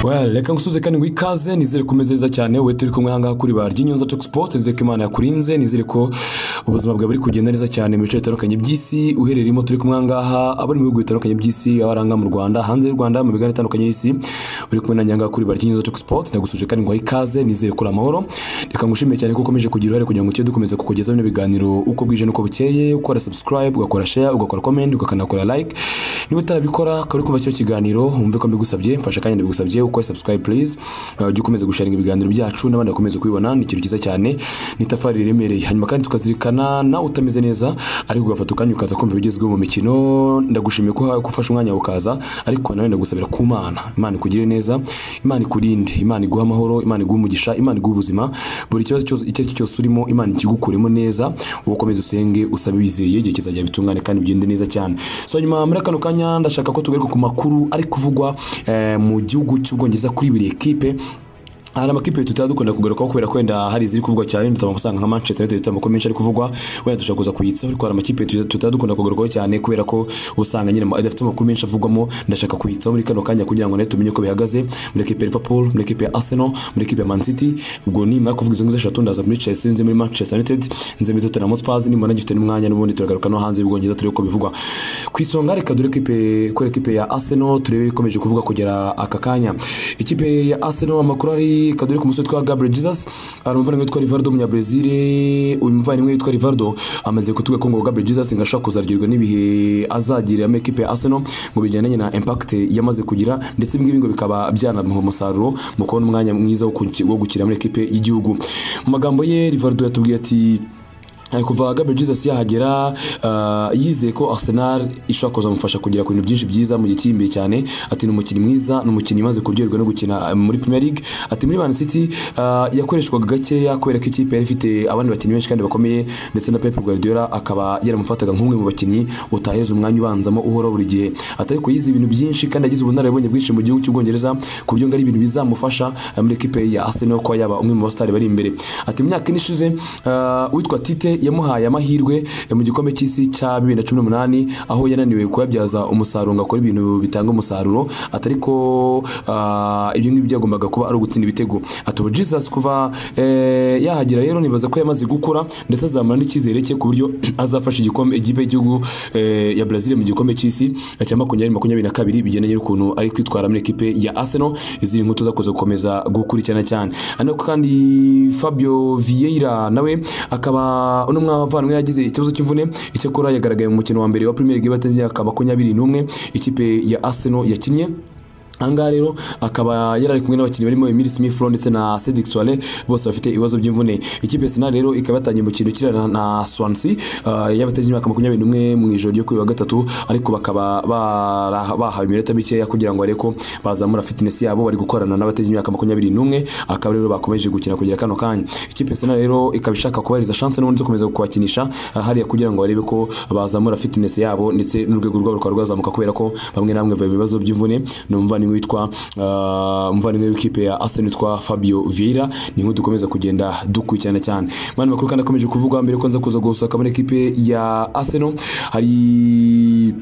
well reka ngusuze kandi ngo ikaze nizere kumeze neza cyane wowe turi kumwe ahangaha kuri ba ry'inyonza Talk Sports nizere ko imana yakurinze nizere ko ubuzima bwawe buri kugenda neza cyane mu bice bitandukanye by'isi uherereyemo turi kumwe ahangaha abari mu bihugu bitandukanye by'isi abaranga mu Rwanda hanze y'u Rwanda mu migabane itandukanye y'isi uri kumwe nanjye ahangaha kuri ba ry'inyonza Talk Sports ndagusuje kandi ngo ikaze nizere ko uri amahoro reka ngushimire cyane ko ukomeje kugira uruhare kugira ngo tujye dukomeza kukugezaho bino biganiro uko bwije n'uko bukeye ukora subscribe ugakora share ugakora comment ukanakora like niba utarabikora ukaba uri kumva kino kiganiro wumve ko mbigusabye mfasha kandi mbigusabye ukore subscribe please uh, ujye ukomeza gusharinga ibiganiro byacu n'abandi bakomeza kubibona ni ikintu cyiza cyane ni itafari riremereye hanyuma kandi tukazirikana nawe utameze neza ariko ugafata ukanya ukaza kumva ibigezweho mu mikino ndagushimiye ko ha- ko ufashe umwanya wawe ukaza ariko nawe ndagusabira ku mana imana ikugire neza imana ikurinde imana iguhe amahoro imana iguhe umugisha imana iguhe ubuzima buri kibazo cyose icyo ari cyo cyose urimo imana ikigukuremo neza ukomeze usenge usaba wizeye igihe kizajya bitungane kandi bigende neza cyane so nyuma muri kano kanya ndashaka ko tugaruka ku makuru ari kuvugwa eh, mu gihugu cy'ubwongereza kuri buri ekipe hari amakipe tutaba dukunda kugarukaho kubera ko wenda hari iziri kuvugwa cyane dutama usanga nka Manchester United dutama ko menshi ari kuvugwa wenda dushaka kuza kuyitsaho ariko hari amakipe tuta- tutaba dukunda kugarukaho cyane kubera ko usanga nyine ama- adafite amakuru menshi avugwamo ndashaka kuyitsaho muri kano kanya kugira ngo nawe tumenye uko bihagaze muri ekipe ya Liverpool muri ekipe ya Arsenal muri ekipe ya Man City ubwo nimara kuvuga izo ngizo eshatu ndaza muri Chelsea nze muri Manchester United nze muri Tottenham Hotspur nimba nagifite n'umwanya n'ubundi turagaruka no hanze y'ubwongereza turebe uko bivugwa ku isonga reka dore ekipe kubera ekipe ya Arsenal turebe ikomeje kuvuga kugera aka kanya ikipe ya Arsenal amakuru ari kaduri ku musore twa Gabriel Jesus hari umuvandimwe witwa Rivaldo umunyabrazil uyu muvandimwe witwa Rivaldo amaze kutuga ko ngo Gabriel Jesus ngo ashaka kuzaryoherwa n'ibihe azagira ama ekipe ya Arsenal ngo bijyanye na impact yamaze kugira ndetse ibi ngibi ngo bikaba byanamuha umusaruro mu kubona umwanya mwiza wo kuki- wo gukina muri ekipe y'igihugu mu magambo ye Rivaldo yatubwiye ati Eh, kuva Gabriel Jesus yahagera ah, yizeye ko Arsenal ishobora kuzamufasha kugera ku bintu byinshi byiza mu gihe kiri imbere cyane ati ni umukinnyi mwiza ni umukinnyi umaze kuryoherwa no gukina eh, muri Premier League ati muri Man City ah, yakoreshwaga gakeya kubera ko ikipe yari ifite abandi bakinnyi benshi kandi bakomeye ndetse na Pep Guardiola akaba yaramufataga nk'umwe mu bakinnyi utaheza umwanya ubanzamo uhora buri gihe atari ko yize ibintu byinshi kandi agize ubunararibonye bwinshi mu gihugu cy'ubwongereza ku buryo ngo ari ibintu bizamufasha eh, muri ekipe ya Arsenal kuba yaba umwe mu basitari bari imbere ati mu myaka ine ishize ah, uwitwa Tite yamuhaye amahirwe eh, mu gikombe cy'isi cya 2018 aho yananiwe kuyabyaza umusaruro ngo akore ibintu bitanga umusaruro atari ko ah, ibyo ngibyo byagombaga kuba ari ugutsinda ibitego ati ubu Jesus kuva eh, yahagera rero nibaza ko yamaze gukura ndetse azamara n'icyizere cye ku buryo azafasha igikombe ikipe y'igihugu eh, ya Brazil mu gikombe cy'isi cya makumyabiri makumyabiri na kabiri bigendanye n'ukuntu ari kwitwara muri ekipe ya Arsenal izindi nkuru tuzakoze gukomeza gukurikirana cyane ariko kandi Fabio Vieira nawe akaba uno mwavandimwe yagize ikibazo cy'imvune icyakora yagaragaye mu mukino wa mbere wa Premier League batangiye imyaka makumyabiri n'umwe ikipe ya Arsenal yakinnye ahangaha rero akaba yarari kumwe n'abakinnyi barimo Emile Smith Rowe ndetse na Cedric Soare bose bafite ibibazo by'imvune ikipe ya Arsenal rero ikaba yatangiye umukino kirana na Swansea uh, y'abatagira imyaka makumyabiri n'umwe mu ijoro ryo kuri wa gatatu ariko bakaba bara- bahawe iminota mikeya kugira ngo areko bazamura fitness yabo bari gukorana n'abatagira imyaka makumyabiri n'umwe akaba rero bakomeje gukina kugera kano kanya ikipe ya Arsenal rero ikaba ishaka kubahiriza chance n'ubundi zo komeza kubakinisha uh, hariya kugira ngo barebe ko bazamura fitness yabo ndetse n'urwego rwabo rukaba rwazamuka kubera ko bamwe na bamwe bafite ibibazo by'imvune ni umuvandimwe witwa uh, umuvandimwe w'ikipe ya Arsenal witwa Fabio Vieira ni nk'uko dukomeza kugenda dukurikirana cyane mwana makuru kandi akomeje kuvugwa mbere ko nza kuza gusaka muri ekipe ya Arsenal hari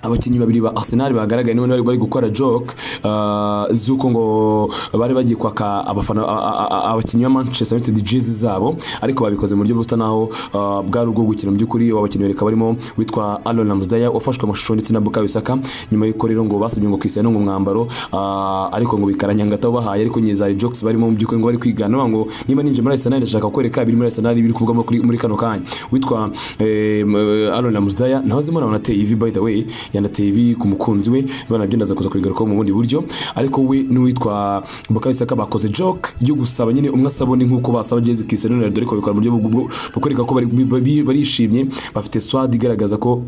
abakinnyi babiri ba Arsenal bagaragaye none bari bari gukora joke uh, z'uko ngo bari bagiye kwaka abafana a- a- a- abakinnyi ba Manchester United jezi zabo ariko babikoze mu buryo busa naho uh, bwari ubwo gukina mu by'ukuri abo bakinnyi bakaba barimo witwa Alon Ramsdale wafashwe amashusho ndetse na Bukayo Saka nyuma y'uko rero ngo basabye ngo Cristiano ngo umwambaro uh, ariko ngo bikaranyanga taho bahaye ariko nyine zari jokes barimo mu by'ukuri ngo bari kwigana bavuga ngo niba ninje muri Arsenal ndashaka kwereka ibiri muri Arsenal biri kuvugamo kuri- muri kano kanya witwa eh, m- Alon Ramsdale naho zimwe anateye ivi by the way yanateye ivi ku mukunzi we bana byo ndaza kuza kubigarukaho mu bundi buryo ariko we n'uwitwa Bukayo Saka bakoze joke yo gusaba nyine umwe asaba undi nk'uko basaba Jezi Cristiano Ronaldo ariko babikora mu buryo bwo bwo kwereka ko bari- bari- barishimye bafite swad igaragaza ko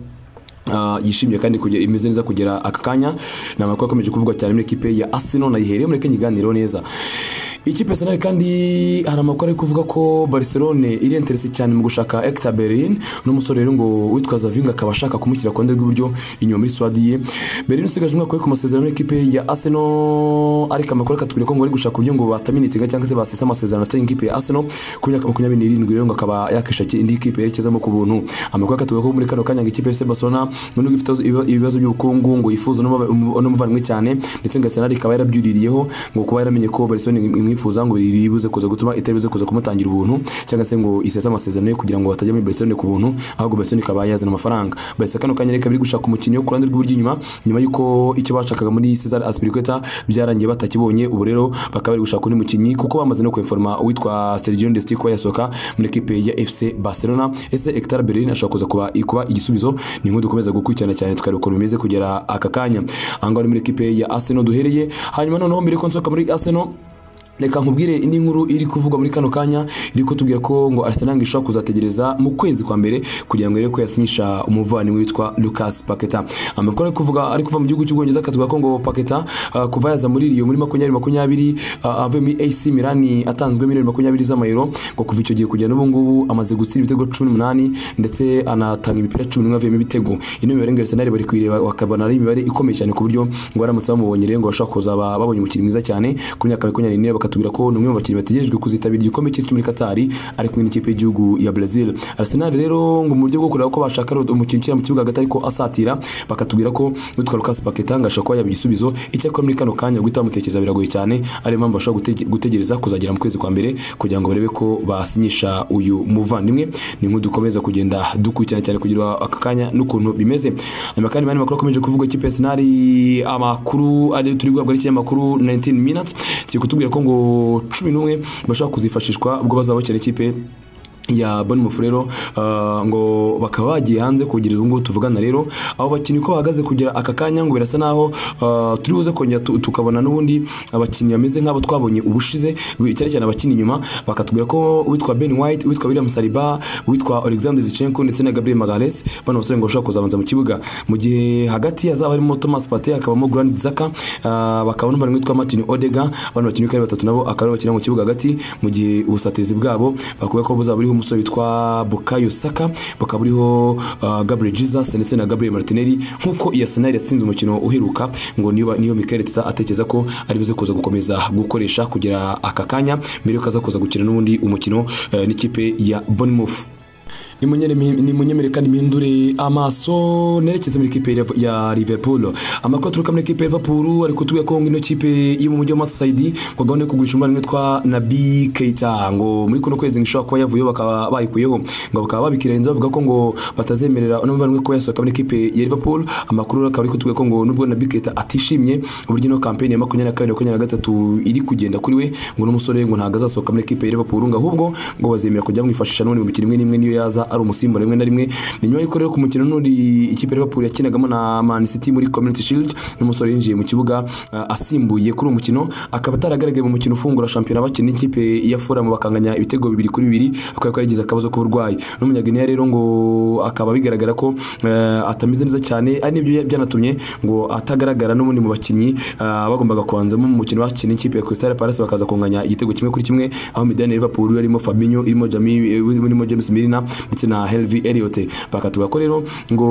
Uh, yishimiye kandi kugera imeze neza kugera aka kanya ni amakuru akomeje kuvugwa cyane muri ekipe ya Arsenal nayihereyeho mureke nyiganireho neza ikipe ya Arsenal kandi hari amakuru ari kuvuga ko Barcelone iri interese cyane mu gushaka Ekta Bellerin n'umusore rero ngo witwa Zavinga akaba ashaka kumushyira ku ruhande rw'iburyo inyuma muri Swadi ye Bellerin usigaje umwaka we ku masezerano n'ikipe ya Arsenal ariko amakuru akatubwira ko ngo bari gushaka uburyo ngo bataminika cyangwa se basesa amasezerano atari ikipe ya Arsenal ku myaka makumyabiri n'irindwi rero ngo akaba yakishakiye indi kipe yerekezamo ku buntu amakuru akatubwira ko muri kano kanya ngo ikipe ya FC Barcelona nubwo ifite ibiba- ibibazo by'ubukungu ngo yifuza n'umuba- umu- n'umuvandimwe cyane ndetse ngo Arsenal ikaba yarabyuririyeho ngo kuba yaramenye ko Barcelona im- imwifuza ngo ribuze kuza gutuma itaribuze kuza kumutangira ubuntu cyangwa se ngo isese amasezerano ye kugira ngo batajya muri Barcelona ku buntu ahubwo Barcelona ikaba yazana amafaranga Barca kano kanya reka biri gushaka umukinnyi wo ku ruhande rw'iburyo inyuma nyuma y'uko icyo bashakaga muri Cesar Azpilicueta byarangiye batakibonye ubu rero bakaba bari gushaka undi mukinnyi kuko bamaze no kweforma uwitwa Sergio Desti kuba yasohoka muri ekipe ya FC Barcelona ese Hector Bellerin ashobora kuza kuba kuba igisubizo ni inkuru dukomeza gukurikirana cyane tukareba ukuntu bimeze kugera aka kanya aha ngaha ni muri ekipe ya Arsenal duhereye hanyuma noneho mbere ko nsohoka muri Arsenal reka nkubwire indi nkuru iri kuvugwa muri kano kanya iri kutubwira ko ngo Arsenal ishobora kuzategereza mu kwezi kwa mbere kugira ngo irebe ko yasinyisha umuvandimwe witwa Lucas Paqueta amakuru ari kuvuga ari kuva mu gihugu cy'ubwongereza akavuga ko ngo Paqueta ah, kuva yaza muri Rio muri makumyabiri makumyabiri ah, avuye muri AC Milan atanzwe miliyoni makumyabiri z'amayero ngo kuva icyo gihe kugera n'ubu ngubu amaze gutsira ibitego cumi n'umunani ndetse anatanga imipira cumi n'umwe avuyemo ibitego ino mibare ngo Arsenal bari kuyireba bakabona ari imibare ikomeye cyane ku buryo ngo baramutse bamubonye rero ngo bashobora kuza ba- babonye umukinnyi mwiza cyane ku myaka makumyabiri n'ine bakatubwira ko ni umwe mu bakinnyi bategerejwe kuzitabira igikombe cy'isi cyo muri Qatar ari kumwe n'ikipe y'igihugu ya Brazil Arsenal rero ngo mu buryo bwo kureba ko bashaka rero umukinnyi ushyira mu kibuga hagati ariko asatira bakatubwira ko witwa Lucas Paqueta ngo ashobora kuba yaba igisubizo icyakora muri kano kanya guhita bamutekereza biragoye cyane ariyo mpamvu bashobora gutege- gutegereza kuzagera mu kwezi kwa mbere kugira ngo barebe ko basinyisha uyu muvandimwe ni nk'uko dukomeza kugenda dukurikirana cyane kugira aka kanya n'ukuntu bimeze hanyuma kandi mani makuru akomeje kuvuga ikipe ya Arsenal amakuru ari turi guhabwa n'ikinyamakuru 19 minutes kiri kutubwira ko ngo cumi n'umwe bashobora kuzifashishwa ubwo bazaba bakina ikipe ya Bournemouth rero ah, ngo bakaba bagiye hanze kugira ubu ngubu tuvugana rero abo bakinnyi uko bahagaze kugira aka kanya ngo birasa naho ah, turi buze kongera tu- tukabona n'ubundi abakinnyi bameze nk'abo twabonye ubushize bi- cyane cyane abakina inyuma bakatubwira ko uwitwa Ben White uwitwa William Saliba uwitwa Alexander Zinchenko ndetse na Gabriel Magalhaes bano basore ngo bashobora kuzabanza mu kibuga mu gihe hagati hazaba harimo Thomas Partey hakabamo Granit Xhaka ah, bakaba n'umuvandimwe witwa Martin Odegaariga abantu bakinnyi uko ari batatu nabo akaba aribo bakina mu kibuga hagati mu gihe ubusatirizi bwabo bakubwira ko buzaba buriho umusore witwa Bukayo Saka bukaba buriho ah, Gabriel Jesus ndetse na Gabriel Martinelli nk'uko iyi Arsenal yatsinze umukino uheruka ngo niyo ba- niyo Mikel Arteta atekereza ko ari buze kuza gukomeza gukoresha kugira aka kanya mbere yuko aza kuza gukina n'ubundi umukino eh, n'ikipe ya Bournemouth nimunyemere kandi mpindure amaso nerekeze muri kipe ya- ya Liverpool amakuru aturuka muri kipe ya Liverpool ari kutubwira ko ngo ino kipe yo mu mujyi wa Masaidi ngo gahunda yo kugurisha umuvandimwe witwa Nabi Keita ngo muri kuno kwezi ngo ishobora kuba yavuyeho bakaba bayikuyeho ngo bakaba babikirenza bavuga ko ngo batazemerera uno muvandimwe kuba yasohoka muri kipe ya Liverpool amakuru akaba ari kutubwira ko ngo nubwo Nabi Keita atishimye uburyo ino kampeni ya makumyabiri na kabiri makumyabiri na gatatu iri kugenda kuri we ngo n'umusore ngo ntabwo azasohoka muri kipe ya Liverpool ngo ahubwo ngo bazemera kujya bamwifashisha n'ubundi mu mikino imwe n'imwe niyo yaza ari umusimbura rimwe na rimwe ni nyuma y'uko rero ku mukino n'undi ikipe ya Liverpool yakinagamo na Man City muri Community Shield n'umusore yinjiye mu kibuga ah, asimbuye kuri uwo mukino akaba ataragaragaye mu mukino ufungura shampiyona bakina n'ikipe ya Fulham bakanganya ibitego bibiri kuri bibiri akaba ko yagize akabazo k'uburwayi n'umunyaguinea rero ngo akaba bigaragara ko eh, atameze neza cyane ari nibyo byanatumye ngo atagaragara n'ubundi mu bakinnyi ah, bagombaga kubanzamo mu mukino bakina n'ikipe ya Crystal Palace bakaza kunganya igitego kimwe kuri kimwe aho midani ya Liverpool yarimo Fabinho irimo Jamie irimo James Milner ndetse na Harvey Elliott bakatuga ko rero ngo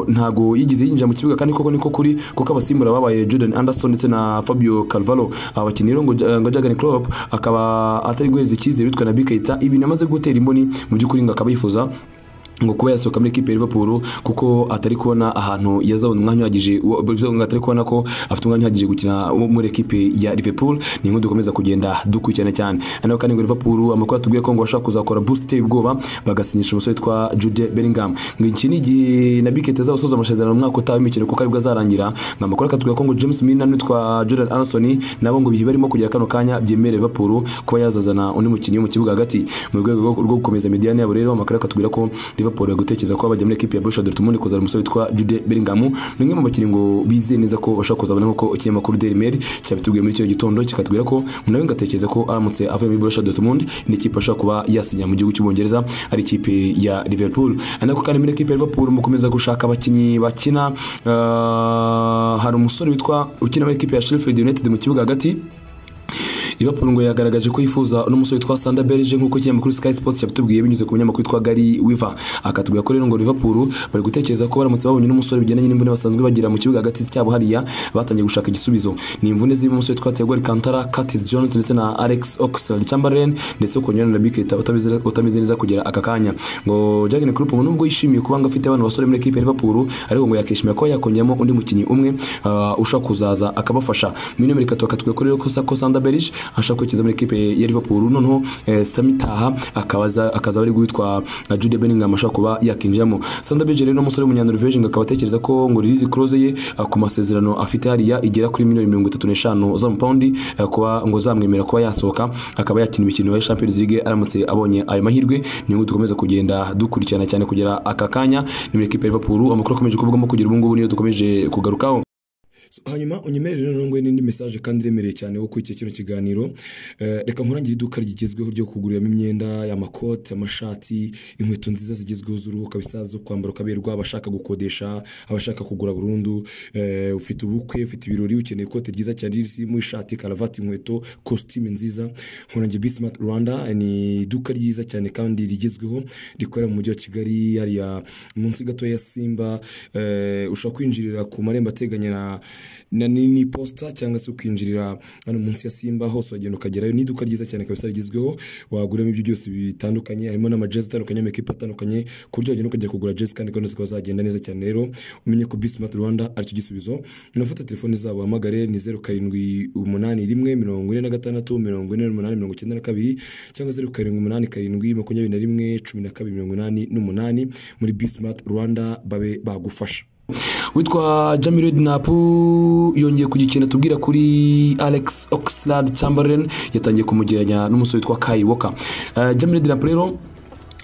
ntago yigize yinjira mu kibuga kandi koko niko kuri kuko abasimbura babaye Jordan Anderson ndetse na Fabio Carvalho abakinnyi rero ngo ngo Jurgen Klopp akaba atari guhereza icyizere witwa na Bikaita ibintu amaze gutera imboni mu by'ukuri ngo akaba yifuza ngo kuba yasohoka muri ekipe ya Liverpool kuko atari kubona ahantu yazabona umwanya uhagije wo- bivuze ngo atari kubona ko afite umwanya uhagije gukina muri ekipe ya Liverpool ni inkuru dukomeza kugenda dukurikirana cyane naho kandi ngo Liverpool amakuru atubwiye ko ngo bashaka kuzakora boost iteye ubwoba bagasinyisha umusore witwa Jude Bellingham ngo iki ni igihe na Biket azabasoza amasezerano mu mwaka utaha w'imikino kuko aribwo azarangira ngo amakuru akatubwira ko ngo James Milner n'uwitwa Jordan Anderson nabo ngo ibihe barimo kugera kano kanya byemerera Liverpool kuba yazazana undi mukinnyi wo mu kibuga hagati mu rwego rwo- rwo gukomeza imidiyane yabo rero amakuru akatubwira ko Liverpool bari gutekereza ko bajya muri ekipe ya Borussia Dortmund kuzana umusore witwa Jude Bellingham ni umwe mu bakinnyi ngo bizeye neza ko bashobora kuzabona nk'uko ikinyamakuru Daily Mail cyabitubwiye muri icyo gitondo kikatubwira ko nawe ngatekereza ko aramutse avuye muri Borussia Dortmund ni ikipe ashobora kuba yasinya mu gihugu cy'Ubwongereza ari ikipe ya Liverpool ariko kandi muri ekipe ya Liverpool mukomeza gushaka abakinnyi bakina ah, hari umusore witwa ukina muri ekipe ya Sheffield United mu kibuga hagati Liverpool ngo yagaragaje ko yifuza n'umusore witwa Sander Berge nk'uko ikinyamakuru Sky Sports cyabitubwiye binyuze ku munyamakuru witwa Gary Weaver akatubwira ko rero ngo Liverpool bari gutekereza ko baramutse babonye n'umusore bigendanye n'imvune basanzwe bagira mu kibuga hagati cyabo hariya batangiye gushaka igisubizo ni imvune zirimo umusore witwa Thiago Alcantara Curtis Jones ndetse na Alex Oxlade-Chamberlain ndetse ukongera na Naby Keita utameze- utameze neza kugera aka kanya ngo Jurgen Klopp ngo nubwo yishimiye kuba ngo afite abana basore muri equipe ya Liverpool ariko ngo yakishimira ko yakongeyamo undi mukinnyi umwe ah, ushobora kuzaza akabafasha muri nomero itatu akatubwira ko rero ko Sako Sandaberich ashaka kwerekeza muri equipe ya Liverpool noneho eh, Sami Taha akabaza akazaba ari guhitwa na Jude Bellingham ashobora kuba yakinjiramo Sandaberich rero ni umusore w'umunyanoruveje ngo akaba atekereza ko ngo release clause ye ah, ku masezerano afite hariya igera kuri miliyoni mirongo itatu n'eshanu z'amapawundi eh, kuba ngo zamwemerera kuba yasohoka akaba yakina imikino ya Champions League aramutse abonye ayo mahirwe ni nk'uko dukomeza kugenda dukurikirana cyane kugera aka kanya ni muri equipe ya Liverpool amakuru akomeje kuvugamo kugera ubu ngubu niyo dukomeje kugarukaho So, hanyuma unyemerere rero ngo n'indi message kandi iremereye cyane wo kuri iki kino kiganiro Eh, reka nkurangire iduka rigezweho ryo kuguriramo imyenda amakote amashati inkweto nziza zigezweho z'uruhu kabisa zo kwambara ukaberwa abashaka gukodesha abashaka kugura burundu Eh, ufite ubukwe ufite ibirori ukeneye ikote ryiza cyane ririmo ishati karavati inkweto kositime nziza nkurangire bismart rwanda eh, ni iduka ryiza cyane kandi rigezweho rikorera mu mujyi wa kigali hariya munsi gato ya simba Eh, ushobora kwinjirira ku marembo ateganye na na ni ni posita cyangwa se ukinjirira hano munsi ya simba hose wagenda ukagerayo ni iduka ryiza cyane kabisa rigezweho waguramo ibyo byose bitandukanye harimo n'amajezi atandukanye amakipe atandukanye ku buryo wagenda ukajya kugura jezi kandi kandi zikaba zagenda neza cyane rero umenye ko bismart rwanda aricyo gisubizo inafata telefone zabo hamagare ni zeru karindwi umunani rimwe mirongo ine na gatandatu mirongo ine n'umunani mirongo icyenda na kabiri cyangwa zeru karindwi umunani karindwi makumyabiri na rimwe cumi na kabiri mirongo inani n'umunani muri bismart rwanda babe bagufasha witwa Jamil Redknapp yongeye kugira ikintu atubwira kuri Alex Oxlade Chamberlain yatangiye kumugereranya n'umusore witwa Kai Walker uh, Jamil Redknapp rero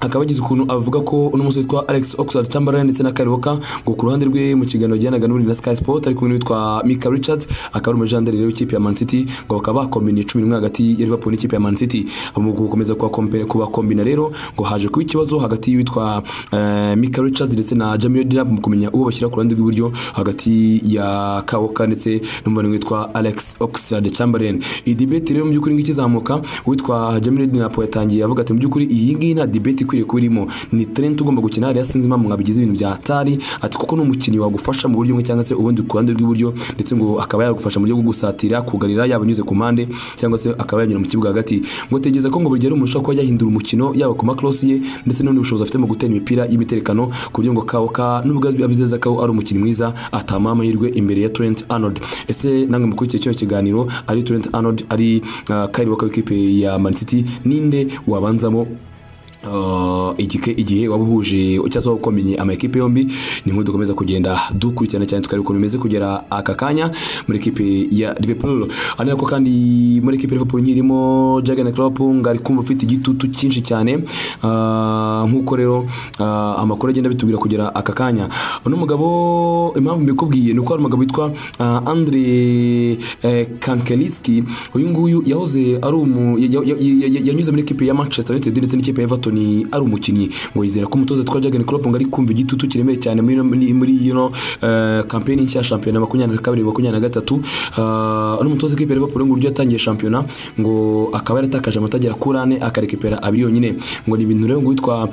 akaba yagize ukuntu avuga ko n'umusore witwa Alex Oxlade Chamberlain ndetse na Kyle Walker ngo ku ruhande rwe mu kiganiro yajyanaga n'ubundi na Sky Sport ari kumwe n'uwitwa Mika Richards akaba ari umujandari rero w'ikipe ya Man City ngo bakaba bakombiniye cumi n'umwe hagati ya Liverpool n'ikipe ya Man City mu gukomeza kubakompe- kubakombina rero ngo haje kuba ikibazo hagati y'uwitwa eh, Mika Richards ndetse na Jamil Redknapp mu kumenya uwo bashyira ku ruhande rw'iburyo hagati ya Kyle Walker ndetse n'umuvandimwe witwa Alex Oxlade Chamberlain iyi debate rero mu by'ukuri ngo ikizamuka uwitwa Jamil Redknapp yatangiye avuga ati mu by'ukuri iyi ngiyi nta debate ikwiye kuba irimo ni talent ugomba gukina hariya sinzi impamvu mwabigize ibintu bya hatari ati kuko ni umukinnyi wagufasha mu buryo bumwe cyangwa se ubundi ku ruhande rw'iburyo ndetse ngo akaba yagufasha mu buryo bwo gusatira kugarira yaba anyuze ku mpande cyangwa se akaba yanyura mu kibuga hagati ngo tegereza ko ngo buri gihe ari umuntu ushobora kuba yahindura umukino yaba ku makrosi ye ndetse n'ubundi bushobozi afite mu gutera imipira y'imiterekano ku buryo ngo kawo ka nubwo abizeza ko ari umukinnyi mwiza atama amahirwe imbere ya Trent Arnold ese namwe mukurikiye kino kiganiro ari Trent Arnold ari uh, Kyle Walker w'ikipe ya Man City ninde wabanzamo Uh, igike igihe waba uhuje cyangwa se waba ukomenye amakipe yombi ni nk'uko dukomeza kugenda dukurikirana cyane tukareba ukuntu bimeze kugera aka kanya muri ekipe ya Liverpool ari nako kandi muri ekipe ya Liverpool nkirimo Jurgen Klopp ngo ari kumva ufite igitutu cyinshi cyane uh, nk'uko rero uh, amakuru agenda bitubwira kugera aka kanya uno mugabo impamvu mbikubwiye ni uko hari umugabo witwa uh, Andre eh, Kankeliski uyu nguyu yahoze ari umu ya- ya- ya- ya- yanyuze muri ekipe ya Manchester United ndetse n'ikipe ya Everton ari umukinnyi ngo yizera ko umutoza twa Jurgen Klopp ngo ari kumva igitutu kiremeye cyane muri muri- muri you know eh, campaign nshya ya shampiyona makumyabiri na kabiri makumyabiri na gatatu eh, n'umutoza w'ikipe ya Liverpool ngo uburyo yatangiye shampiyona ngo akaba yaratakaje amata agera kuri ane akarekipera abiri yonyine ngo ni ibintu rero ngo witwa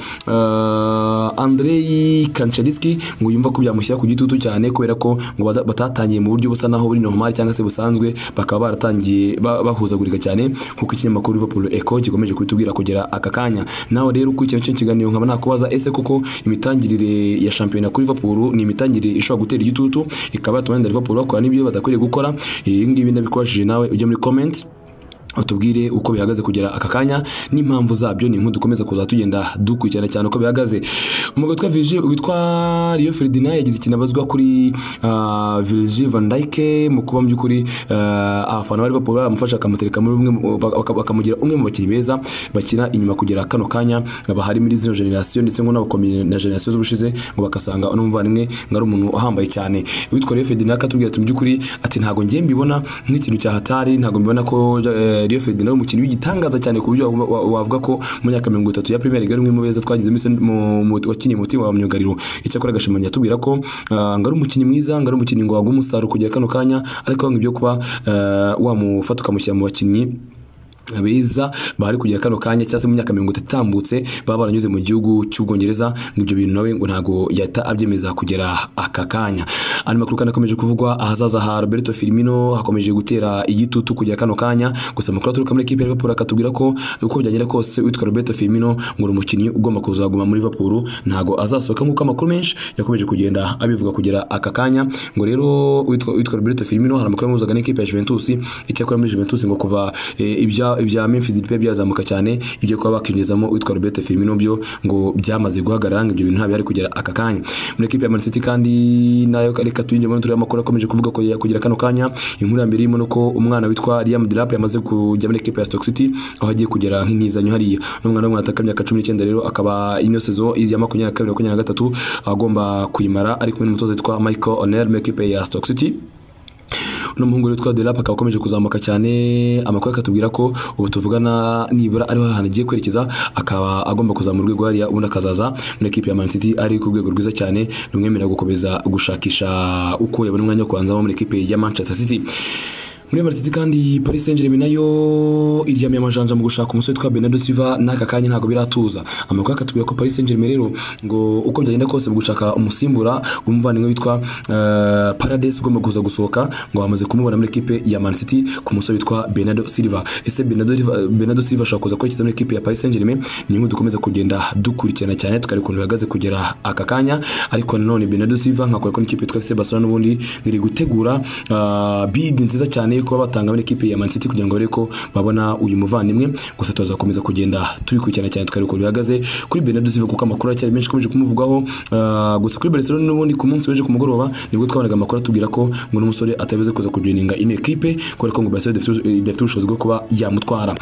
eh, Andrei Kanchelski ngo yumva ko byamushyira ku gitutu cyane kubera ko ngo bata- batatangiye mu buryo busa naho buri normal cyangwa se busanzwe bakaba baratangiye ba- bahuzagurika cyane nk'uko ikinyamakuru Liverpool Echo gikomeje kubitubwira kugera aka kanya nawe rero ukurikirana kino kiganiro nkaba nakubaza ese koko imitangirire ya shampiyona kuri Liverpool ni imitangirire ishobora gutera igitutu ikaba yatuma wenda Liverpool bakora n'ibyo badakwiriye gukora ibi ngibi ndabikubajije nawe ujya muri comments utubwire uko bihagaze kugera aka kanya n'impamvu zabyo ni nk'uko dukomeza kuza tugenda dukurikirana cyane uko bihagaze umugabo witwa Virgil witwa Rio Ferdinand yagize ikintu abazwa kuri ah, Virgil van Dijk mu kuba mu by'ukuri ah, abafana bari Liverpool baramufasha bakamutereka muri umwe mu- baka- bakamugira umwe mu bakinnyi beza bakina inyuma kugera kano kanya bahari muri zino generasiyo ndetse ngo n'abakomeye na generasiyo z'ubushize ngo bakasanga uno muvandimwe ngo ari umuntu uhambaye cyane witwa Rio Ferdinand akatubwira ati mu by'ukuri ati ntabwo ngiye mbibona nk'ikintu cya hatari ntabwo mbibona ko eh, Rio Ferdinand ari umukinnyi w'igitangaza cyane ku buryo wa- wa- wavuga ko mu myaka mirongo itatu ya Premier League ari umwe mu beza twagize mu isen- mu- mu- wakiniye mu timu wa myugariro icyakora agashimangira atubwira ko ah, ngo ari umukinnyi mwiza ngo ari umukinnyi ngo waguha umusaruro kugera kano kanya ariko ngo ibyo kuba eh, wamufata ukamushyira mu bakinnyi beza bari kugira kano kanya cyangwa se mu myaka mirongo itatu itambutse baba baranyuze mu gihugu cy'ubwongereza ngo ibyo bintu nawe ngo ntabwo yahita abyemeza kugera aka kanya andi makuru kandi akomeje kuvugwa ahazaza ha roberto firmino hakomeje gutera igitutu kugera kano kanya gusa amakuru aturuka muri ekipi ya liverpool akatubwira ko uko byagenda kose witwa roberto firmino ngo ni umukinnyi ugomba kuzaguma muri liverpool ntabwo azasohoka nk'uko amakuru menshi yakomeje kugenda abivuga kugera aka kanya ngo rero witwa witwa roberto firmino hari amakuru yamuzaga n'ikipe ya juventus icyakora muri juventus ngo kuva eh, ibya ibya Memphis Depay byazamuka cyane ibyo kuba bakinjizamo witwa Roberto Firmino byo ngo byamaze guhagarara ngo ibyo bintu ntabyo ari kugera aka kanya muri ekipe ya Man City kandi nayo reka tuyinjye muri turiya makuru akomeje kuvuga ko kugira kano kanya inkuru ya mbere irimo nuko umwana witwa Liam Delap yamaze kujya muri ekipe ya Stoke City aho agiye kugera nk'intizanyo hariya n'umwana w'umwana ataka imyaka 19 rero akaba ino sezo ya 22 23 agomba kuyimara ari kumwe n'umutoza witwa Michael O'Neill muri ekipe ya Stoke City uno muhungu witwa Delap akaba akomeje kuzamuka cyane amakuru akatubwira ko ubu tuvugana nibura ariho ahantu agiye kwerekeza akaba agomba kuzamura urwego hariya ubundi akazaza muri ekipe ya Man City ari ku rwego rwiza cyane rumwemerera gukomeza gushakisha uko yabona umwanya wo kubanzamo muri ekipe ya Manchester City muri Man City kandi Paris Saint-Germain nayo iryamiye amajanja mu gushaka umusore witwa Bernardo Silva n'aka kanya ntabwo biratuza amakuru akatubwira ko Paris Saint-Germain rero ngo uko byagenda kose mu gushaka umusimbura w'umuvandimwe witwa uh, Paredes ugomba kuza gusohoka ngo bamaze kumubona muri ekipe ya Man City ku musore witwa Bernardo Silva ese Bernardo Bernardo Silva ashobora kuza kwerekeza muri ekipe ya Paris Saint-Germain ni inkuru dukomeza kugenda dukurikirana cyane tukareba ukuntu bihagaze kugera aka kanya ariko nanone Bernardo Silva nkakora ko n'ikipe yitwa FC Barcelona n'ubundi ngiri gutegura uh, bid nziza cyane yo kuba batanga muri ekipe ya Man City kugira ngo barebe ko babona uyu muvandimwe gusa tuzakomeza kugenda tubikurikirana cyane tukareba ukuntu bihagaze kuri Bernardo Silva kuko amakuru aracyari menshi akomeje kumuvugaho uh, gusa kuri Barcelona n'ubundi ku munsi w'ejo ku mugoroba nibwo twabonaga amakuru atubwira ko ngo n'umusore atabize kuza kujoininga ino ekipe kubera ko ngo Barcelona idafite- idafite ubushobozi bwo kuba yamutwara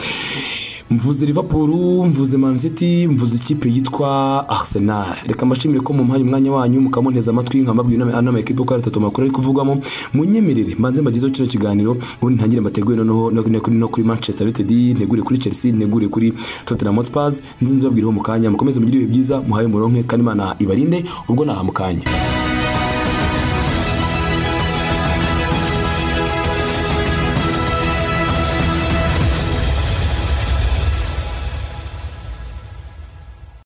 mvuze Liverpool mvuze Man City mvuze ikipe yitwa Arsenal reka mbashimire ko mumpaye umwanya wanyu mukamunteza amatwi nkambabwiye inama inama ekipe ko hari atatu makuru ari kuvugwamo munyemerere mbanze mbagezeho kino kiganiro ubundi ntangire mbateguye noneho no, no, no kuri Manchester United ntegure kuri Chelsea ntegure kuri Tottenham Hotspur nzinze babwiriho mu kanya mukomeze mugire ibihe byiza muhaye muronke kandi Imana ibarinde ubwo naha mu kanya